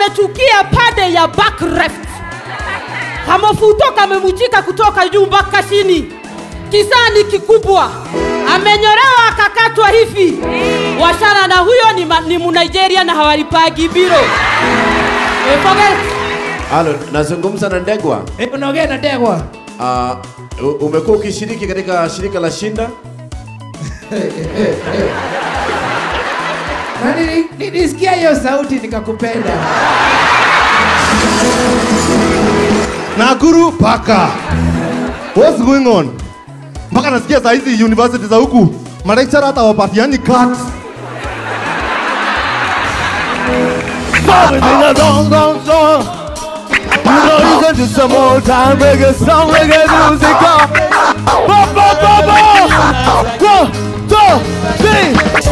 amechukia pande ya back left. Kamofuto kamemujika kutoka juu mpaka chini, kisani kikubwa, amenyolewa akakatwa hivi. Washana na huyo ni, ma- ni Munigeria na hawalipagi biro. Eh, forget. Halo, nazungumza na Ndegwa. Eh, unaongea na Ndegwa. Uh, u- umekuwa ukishiriki katika shirika la Shinda? Na nili- nilisikia hiyo sauti nikakupenda. Nakuru paka. What's going on? Mpaka nasikia saa hizi university za huku malecturer hata wapatiani cut. Everything is on, on, on. You know you can do some old time reggae song, reggae music. uh. Ba, ba, ba, ba. One, two, three.